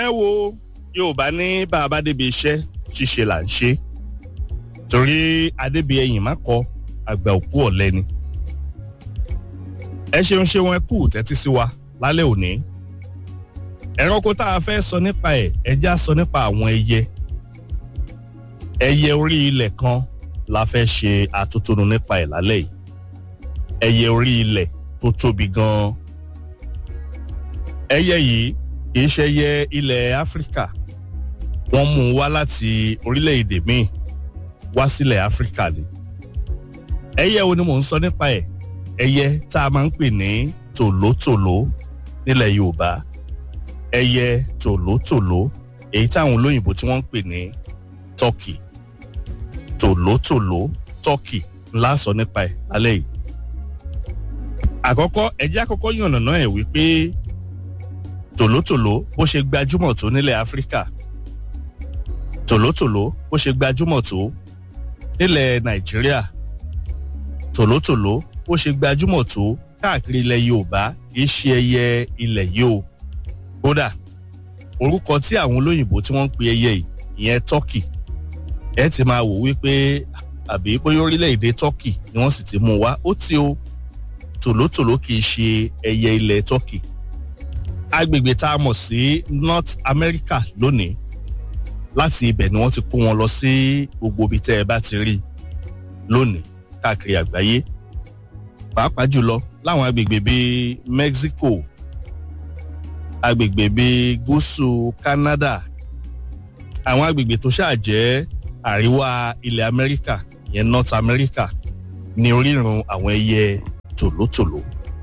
ẹ wo yorùbá ní bá a bá débi iṣẹ́ ṣíṣe là ń ṣe torí adébíyẹyìn má kọ àgbà òkú ọ̀lẹ ni ẹ ṣeun ṣeun ẹ kú tẹ́tí sí wa lálẹ́ òní ẹranko tá a fẹ́ sọ nípa ẹ̀ ẹ já sọ nípa àwọn ẹyẹ ẹyẹ orí ilẹ̀ kan la fẹ́ ṣe àtótónu nípa ẹ̀ lálẹ́ yìí ẹyẹ orí ilẹ̀ tó tóbi gan-an ẹyẹ yìí kìí ṣe ẹyẹ ilẹ̀ áfíríkà wọ́n mú un wá láti orílẹ̀-èdè míì wá sílẹ̀ áfíríkà ni ẹyẹ wo ni mò ń sọ nípa ẹ̀ ẹyẹ tá a máa ń pè ní tòlótòló nílẹ̀ yorùbá ẹyẹ tòlótòló èyí táwọn olóyìnbó tí wọ́n ń pè ní turkey tòlótòló turkey ńlá sọ nípa ẹ̀ lálẹ́ yìí àkọ́kọ́ ẹjẹ́ àkọ́kọ́ yànnàná ẹ̀ wípé tòlótòló bó ṣe gbajúmọ̀ tó nílẹ̀ áfíríkà tòlótòló bó ṣe gbajúmọ̀ tó nílẹ̀ nàìjíríà tòlótòló bó ṣe gbajúmọ̀ tó káàkiri ilẹ̀ yorùbá kì í ṣe ẹyẹ ilẹ̀ yìí o kódà orúkọ tí àwọn olóyìnbó tí wọ́n ń pe ẹyẹ yìí ìyẹn turkey ẹ ti máa wò wípé àbí bóyá orílẹ̀-èdè turkey ni wọ́n sì ti mú wá ó ti o tòlótòló kì í ṣe ẹyẹ ilẹ̀ turkey agbègbè tá a mọ̀ sí north america lónìí láti ibẹ̀ ni wọ́n ti kó wọn lọ sí gbogbo ibi tẹ́ ẹ bá ti rí lónìí káàkiri àgbáyé pàápàá jùlọ láwọn agbègbè bíi mexico agbègbè bíi gúúsù canada àwọn agbègbè tó ṣáà jẹ́ àríwá ilẹ̀ amẹ́ríkà ìyẹn north america ní orírun àwọn ẹyẹ tòlótòló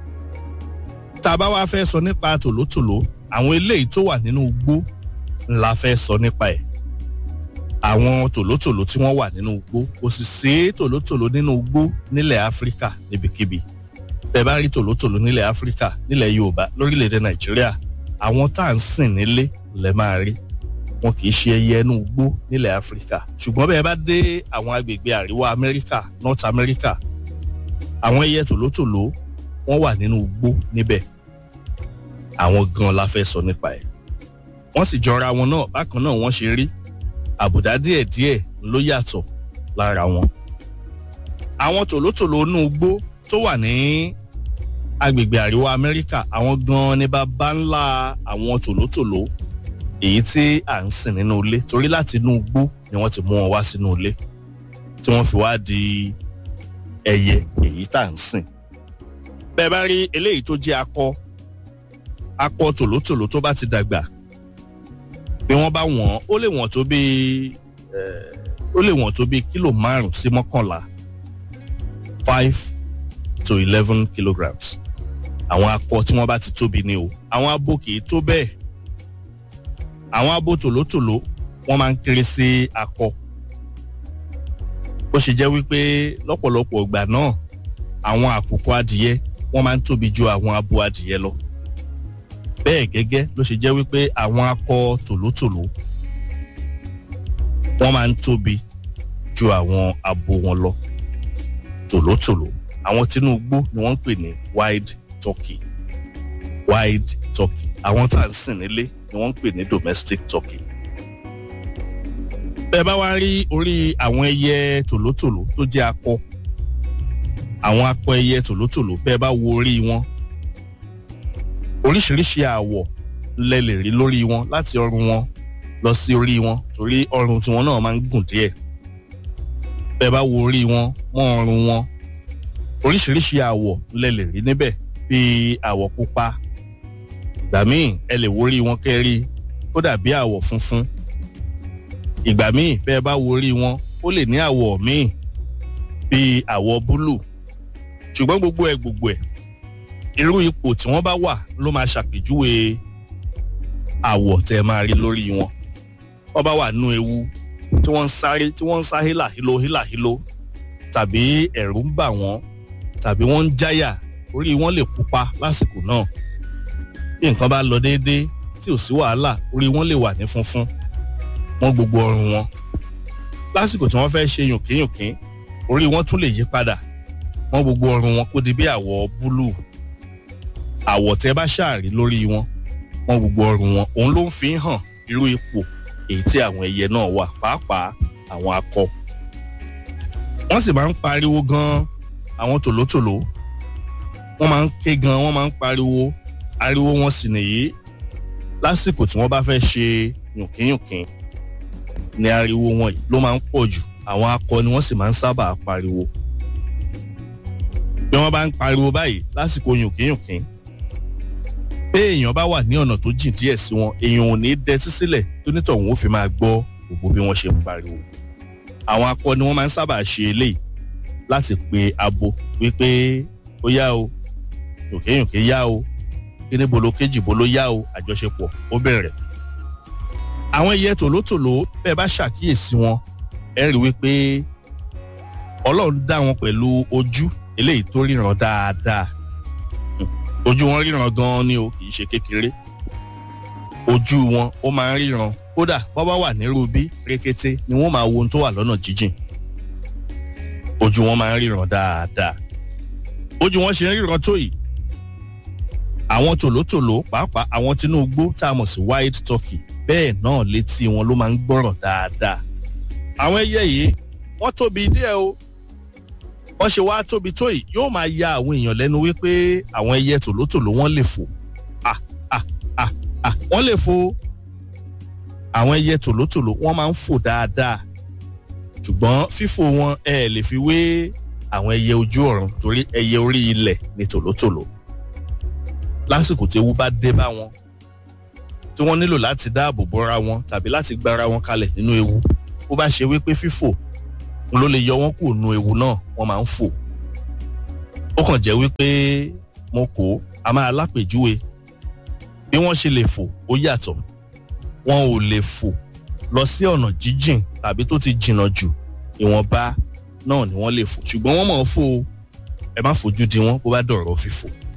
tá a bá wá fẹ́ sọ nípa tòlótòló àwọn eléyìí tó wà nínú igbó ńlá fẹ́ sọ nípa ẹ̀ àwọn tòlótòló tí wọ́n wà nínú igbó kò sì sí tòlótòló nínú igbó nílẹ̀ áfíríkà níbikíbi bẹ́ẹ̀ bá rí tòlótòló nílẹ̀ áfíríkà nílẹ̀ yorùbá lórílẹ̀‐èdè nàìjíríà àwọn tá à ń sìn nílé lẹ́ máa rí wọn kì í ṣe ẹyẹ inú igbó nílẹ̀ áfíríkà ṣùgbọ́n bẹ́ẹ̀ bá dé àwọn agbègbè àríwá amẹ́ríkà north america àwọn ẹyẹ tòlótòló wọ́n wà nínú igbó níbẹ̀ àwọn gan la fẹ́ sọ nípa ẹ̀ wọ́n sì jọra wọn náà bákan náà wọ́n ṣe rí àbùdá díẹ̀díẹ̀ ló yàtọ̀ lára wọn. àwọn tòlótòló inú igbó tó wà ní agbègbè àríwá amẹ́ríkà àwọn gan ni bàbá ńlá àwọn tòlótòló èyí tí à ń sìn nínú ilé torí láti inú igbó ni wọ́n ti mú wọn wá sínú ilé tí wọ́n fi wá di ẹyẹ èyí tá à ń sìn. bẹ́ẹ̀ bá rí eléyìí tó jẹ́ akọ akọ tòlótòló tó bá ti dàgbà bí wọ́n bá wọ̀n ó lè wọ̀n tó bíi ó lè wọ̀n tó bíi kílò márùn sí mọ́kànlá five to eleven kilograms àwọn akọ tí wọ́n bá ti tóbi ni o àwọn abo kì í tó bẹ́ẹ̀ àwọn abo tòlótòló wọ́n máa ń kéré sí akọ bó ṣe jẹ́ wípé lọ́pọ̀lọpọ̀ ìgbà náà àwọn àkùkọ adìyẹ wọ́n máa ń tóbi ju àwọn abo adìyẹ lọ bẹ́ẹ̀ gẹ́gẹ́ ló ṣe jẹ́ wípé àwọn akọ tòlótòló wọ́n máa ń tóbi ju àwọn abo wọn lọ tòlótòló àwọn tinubu ni wọ́n ń pè ní wild turkey wild turkey àwọn tá à ń sìn nílé ni wọ́n ń pè ní domestic turkey. bẹ́ẹ̀ bá wá rí orí àwọn ẹyẹ tòlótòló tó jẹ́ akọ àwọn akọ ẹyẹ tòlótòló bẹ́ẹ̀ bá wo orí wọn oríṣiríṣi àwọ̀ lẹ lè rí lórí wọn láti ọrùn wọn lọ sí orí wọn torí ọrùn tiwọn náà máa ń gùn díẹ̀ bẹ́ẹ̀ bá wo orí wọn mọ́ ọrùn wọn oríṣiríṣi àwọ̀ lẹ lè rí níbẹ̀ bíi àwọ̀ pupa ìgbà míì ẹ lè wo orí wọn kẹ́rí ó dàbí àwọ̀ funfun ìgbà míì bẹ́ẹ̀ bá wo orí wọn ó lè ní àwọ̀ míì bíi àwọ̀ búlù ṣùgbọ́n gbogbo ẹ̀ gbogbo ẹ̀ irú ipò tí wọ́n bá wà ló máa ṣàpèjúwe àwọ̀ tẹ́ máa rí lórí wọn wọ́n bá wà nú ewu tí wọ́n ń sáré tí wọ́n ń sá hílàhílo hílàhílo tàbí ẹ̀rù ń bà wọ́n tàbí wọ́n ń jáyà orí wọn lè pupa lásìkò náà bí nǹkan bá lọ déédéé tí ò sí wàhálà orí wọn lè wà ní funfun wọ́n gbogbo ọrùn wọn lásìkò tí wọ́n fẹ́ ṣe yùnkínyùnkín orí wọn tún lè yí padà wọ́n gbogbo ọrùn wọn kó di bí àwọ̀ búlúù àwọ̀ tẹ́ bá ṣàrí lórí wọn wọn gbogbo ọrùn wọn òun ló ń fi hàn irú ipò èyí tí àwọn ẹyẹ náà wà pàápàá àwọn akọ wọ́n sì máa ń pariwo gan àwọn tòlótòló wọ́n máa ń ké gan wọ́n máa ń pariwo ariwo wọn sì nìyí lásìkò tí wọ́n bá fẹ́ ṣe yùnkínyùnkín ni ariwo wọn yìí ló máa ń pọ̀ jù àwọn akọ ni wọ́n sì máa ń sábà pariwo bí wọ́n bá ń pariwo báyìí lásìkò yùnkínyùnkín pé èèyàn bá wà ní ọ̀nà tó jìn díẹ̀ sí wọn èèyàn ò ní dẹtí sílẹ̀ tó nítọ̀hún ó fi máa gbọ́ gbogbo bí wọ́n ṣe ń pariwo àwọn akọ ni wọ́n máa ń sábà ṣe eléyìí láti pe abo wípé ó yá o yùnkínyùnkín yá o kíní bolo kéjì bolo yá o àjọṣepọ̀ ó bẹ̀rẹ̀ àwọn ẹyẹ tòlótòló bẹ́ẹ̀ bá ṣàkíyèsí wọn ẹ rí wípé ọlọ́run dá wọn pẹ̀lú ojú eléyìí tó ríran dáadáa ojú wọn ríran gan-an ni o kì í ṣe kékeré ojú wọn ó máa ń ríran kódà bọ́ bá wà nírú bí rékété ni wọ́n máa wo ohun tó wà lọ́nà jíjìn ojú wọn máa ń ríran dáadáa ojú wọn ṣe ń ríran tó yìí àwọn tòlótòló pàápàá àwọn tinú igbó tá a mọ̀ sí white turkey bẹ́ẹ̀ náà létí wọn ló máa ń gbọ́ràn dáadáa àwọn ẹyẹ yìí wọ́n tóbi díẹ̀ o wọ́n ṣe wá tóbi tó yìí yóò máa ya àwọn èèyàn lẹ́nu wípé àwọn ẹyẹ tòlótòló wọ́n lè fò ah ah ah ah wọ́n lè fò àwọn ẹyẹ tòlótòló wọ́n máa ń fò dáadáa ṣùgbọ́n fífò wọn ẹ lè fi wé àwọn ẹyẹ ojú ọ̀run torí ẹyẹ orí ilẹ̀ ni tòlótòló lásìkò tí ewu bá dé bá wọn tí wọ́n nílò láti dáàbò bora wọn tàbí láti gbára wọn kalẹ̀ nínú ewu bó bá ṣe wípé fífò ló lè yọ wọn kúrò nínú ewu náà wọ́n máa ń fò ó kàn jẹ́ wípé mo kó a máa lápèjúwe bí wọ́n ṣe lè fò ó yàtọ̀ wọn ò lè fò lọ sí ọ̀nà jíjìn tàbí tó ti jìnnà jù ìwọ̀nba náà ni wọ́n lè fò ṣùgbọ́n wọ́n máa ń fò ẹ má fojú di wọn bó bá dọ̀rọ̀ fífò